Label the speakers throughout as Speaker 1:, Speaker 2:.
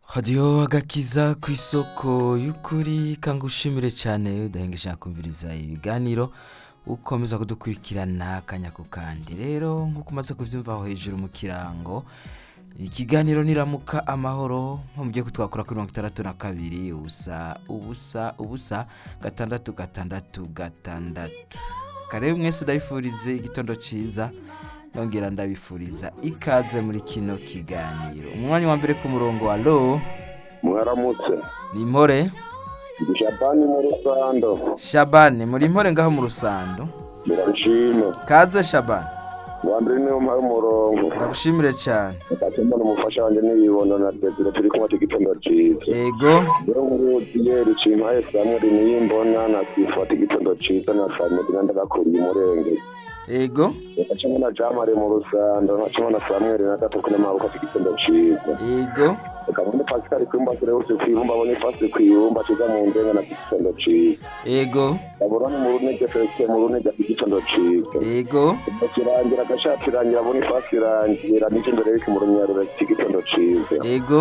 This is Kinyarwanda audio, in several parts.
Speaker 1: hadiyo agakiza ku isoko y'ukuri kangushimire cyane udahengeje kumviriza ibiganiro ukomeza kudukurikirana akanya ku kandi rero nk'uko umaze kubyumva aho hejuru mu kirango ikiganiro niramuka amahoro nko mugiye kutwakura kuri mirongo itandatu na kabiri ubusa ubusa ubusa gatandatu gatandatu gatandatu kare mwese ndabifurize igitondo cyiza ndongera ndabifuriza ikaze muri kino kiganiro umwanya wa mbere ku murongo wa lo
Speaker 2: mwaramutse
Speaker 1: ni impore
Speaker 2: ndi japani mu rusando
Speaker 1: shabane muri impore ngaho mu rusando
Speaker 2: birabishima
Speaker 1: kaze shabane
Speaker 2: uwa mbere niyo mpaye umurongo
Speaker 1: ndagushimire cyane
Speaker 2: ndakemura umufasha wanjye n'ibibondo na desire turi kumwe igitondo cyiza
Speaker 1: yego
Speaker 2: rero ngutiye rucimpaye samweri niyo mbona nakifata igitondo cyiza na samweri nandagakuriye umurenge
Speaker 1: yego
Speaker 2: ndacamo na jamari mu rusando ndacamo na samweri na gatuku n'amabuka igitondo cyiza
Speaker 1: yego
Speaker 2: ukabona pascal kwimba turewuse kwibumba abona ifasi kwibumba tuza mu nzenga na igitondo cyiza
Speaker 1: yego
Speaker 2: ndabona mu runege felix mu runege afite igitondo cyiza
Speaker 1: yego
Speaker 2: kirangira agashati irangira abona ifasi irangira n'icyo imbere y'iki mu runyarura cy'igitondo cyiza
Speaker 1: yego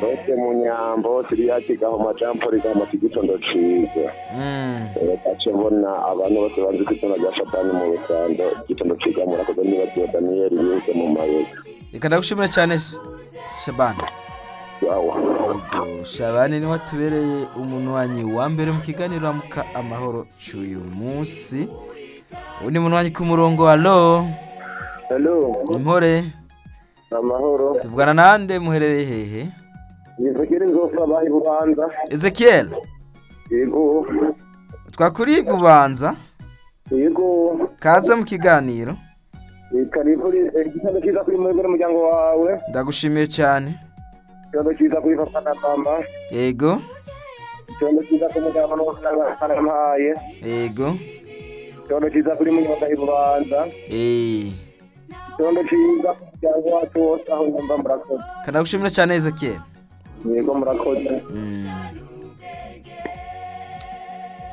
Speaker 2: rose mu nyambo siriyaki gahoma jampori gahoma cy'igitondo cyiza
Speaker 1: Mm.
Speaker 2: gace mbona abantu bose banzi ko izina rya satani mu rusando igitondo cyiza murakoze niba kiyo daniyeli yihuse mu mayoga
Speaker 1: reka ndagushimira cyane Sh- shabane
Speaker 2: wawa
Speaker 1: Ubwo shabane niwe atubereye umunwanyi wa mbere mu kiganiro ramuka amahoro cy'uyu munsi ubu ni umunwanyi ku murongo halo
Speaker 2: halo
Speaker 1: impore
Speaker 2: amahoro
Speaker 1: tuvugana nande muherereye hehe
Speaker 2: yizigiri inzofa bayi bubanza
Speaker 1: ezekiel
Speaker 2: yego
Speaker 1: twakuriye bubanza
Speaker 2: yego
Speaker 1: kaze mu kiganiro
Speaker 2: karivuri igitondo cyiza kuri murego n'umuryango wawe
Speaker 1: ndagushimiye cyane
Speaker 2: igitondo cyiza kuri papa na mama
Speaker 1: yego
Speaker 2: icyondo cyiza ku mugabo n'amafaranga
Speaker 1: yego
Speaker 2: icyondo cyiza kuri munyonga y'urubanza
Speaker 1: Eh,
Speaker 2: icyondo cyiza ku muryango wacu wose aho nyumva murakoze
Speaker 1: reka ndagushimira cyane ezekiel
Speaker 2: yego murakoze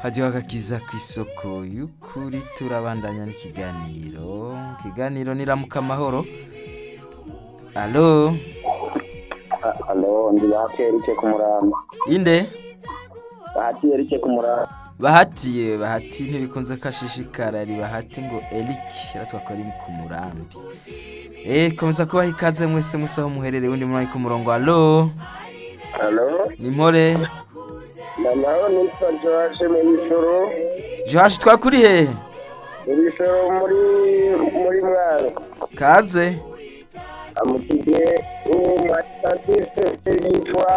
Speaker 1: hajyaho agakiza ku isoko y'ukuri turabandanya n'ikiganiro ikiganiro niramuka amahoro alo
Speaker 2: halo ndi bahati erike ku muramba
Speaker 1: inde
Speaker 2: bahati erike ku muramba
Speaker 1: bahatiye bahati ntibikunze ko ashishikara ari bahati ngo eric yaratwakora ari ku murambi eee komeza kubaha ikaze mwese mwese aho muherereye undi mwanya ku murongo alo
Speaker 2: halo
Speaker 1: ni mpore
Speaker 2: nanaho nitwa joashe mu bisoro
Speaker 1: johashi twakuri hehe
Speaker 2: mu bisoro muri muri mwaro
Speaker 1: kaze
Speaker 2: amutije umusatise yitwa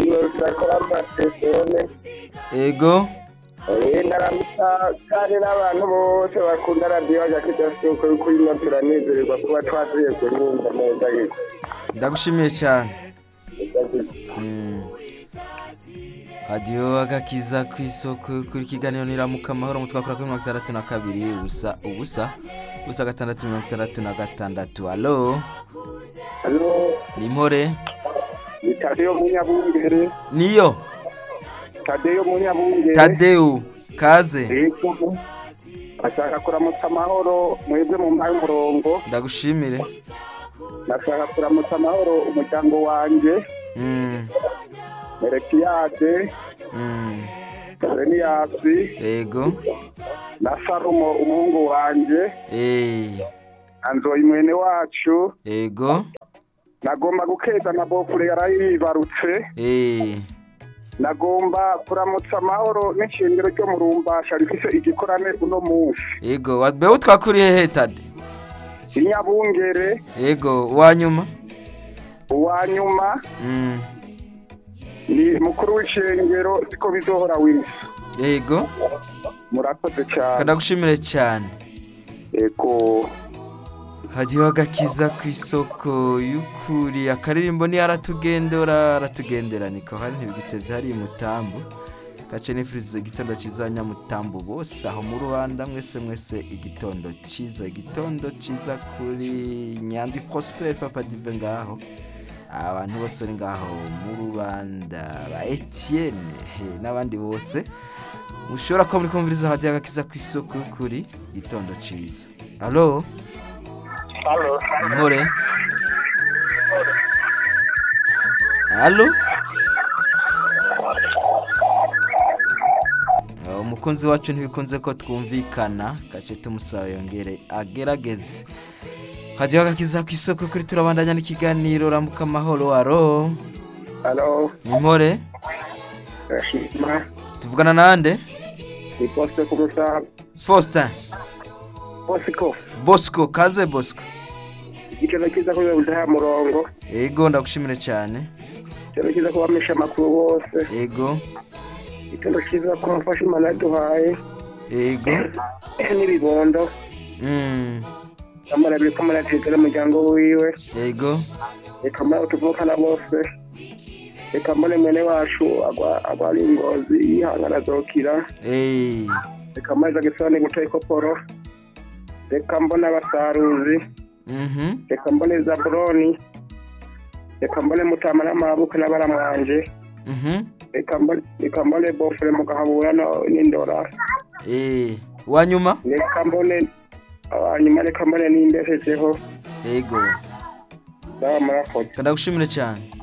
Speaker 2: inosakora amasesone
Speaker 1: ego
Speaker 2: ndaramutsa kandi n'abantu bose bakunda radiyo ya kidasuko yuko ino turanezererwa kuba twagiye guhinga neza ariko
Speaker 1: ndagushimiye cyane hadiyo agakiza ku isoko kuri kiganiro niramuka amahoro mu twakora kuri mirongo itandatu na kabiri ubusa ubusa ubusa gatandatu mirongo itandatu na gatandatu alo
Speaker 2: hano
Speaker 1: ni mpore
Speaker 2: ni tadeyo munyabungere
Speaker 1: niyo
Speaker 2: tadeyo munyabungere
Speaker 1: tadewu kaze
Speaker 2: yego ashaka kuramutsa amahoro mwebwe mu mpaye umurongo
Speaker 1: ndagushimire
Speaker 2: nashaka kuramutsa amahoro umuryango wanjye
Speaker 1: Mm,
Speaker 2: merekiyade
Speaker 1: mm,
Speaker 2: reniyasi
Speaker 1: ego
Speaker 2: na sarumo umuhungu wanjye
Speaker 1: eh,
Speaker 2: anzoyi mwene wacu
Speaker 1: ego
Speaker 2: nagomba gukeza na bofure yarayibarutse
Speaker 1: eh,
Speaker 2: nagomba kuramutsa amahoro n'ishingiro ryo mu rumbasha rifise igikorane uno munsi
Speaker 1: ego wabeho twakuriye hehe tade
Speaker 2: inyabungere
Speaker 1: ego uwa nyuma
Speaker 2: uwa nyuma
Speaker 1: Mm,
Speaker 2: ni mukuru w'ishengero siko bizohora wese
Speaker 1: ego
Speaker 2: murakoze cyane
Speaker 1: kanagushimire cyane
Speaker 2: eko
Speaker 1: hajyaho agakiza ku isoko y'ukuri akaririmbo niyo aratugendera aratugendera niko hari ntibiguteze hari mutambu gace nifuriza igitondo cyiza abanyamutambu bose aho mu rubanda mwese mwese igitondo cyiza igitondo cyiza kuri nyandi prosperi papa dive ngaho abantu bose bari ngaho mu rubanda ba etiyene n'abandi bose mushobora kuba muri kumviriza hajyaho agakiza ku isoko y'ukuri igitondo cyiza alo Nkore. Alo? umukunzi wacu ntibikunze ko twumvikana gace tumusaba yongere agerageze hajyaho agakiza ku isoko kuri turabandanya n'ikiganiro rambuka amahoro aro
Speaker 2: alo
Speaker 1: impore
Speaker 2: urashima
Speaker 1: tuvugana nande
Speaker 2: ni posite ku musaha
Speaker 1: faustin
Speaker 2: bosiko
Speaker 1: bosco kaze bosco
Speaker 2: igiciro cyiza kubera udaha murongo
Speaker 1: yego ndagushimire cyane
Speaker 2: igiciro cyiza kubamisha amakuru bose
Speaker 1: yego
Speaker 2: igiciro cyiza ku mufasha imana yaduhaye
Speaker 1: yego
Speaker 2: n'ibibondo
Speaker 1: Mm,
Speaker 2: amara biri kumara tegera umuryango wiwe
Speaker 1: yego
Speaker 2: reka mara utuvukana bose reka mbone mwene wacu agwa- agwara ingozi yihangana azokira
Speaker 1: Eh,
Speaker 2: reka amazi agisane gutera ikoporo reka mbone abasaruzi
Speaker 1: mhm,
Speaker 2: reka mbone zaburoni reka mbone mutama n'amabuke n'abaramwanje
Speaker 1: mhm,
Speaker 2: reka mbone- reka mbone bofure mugahabura no- n'indora
Speaker 1: eh, wa nyuma
Speaker 2: reka mbone hanyuma reka mbone n'imbeshejeho
Speaker 1: yego
Speaker 2: ndaba murakoze
Speaker 1: ndagushimire cyane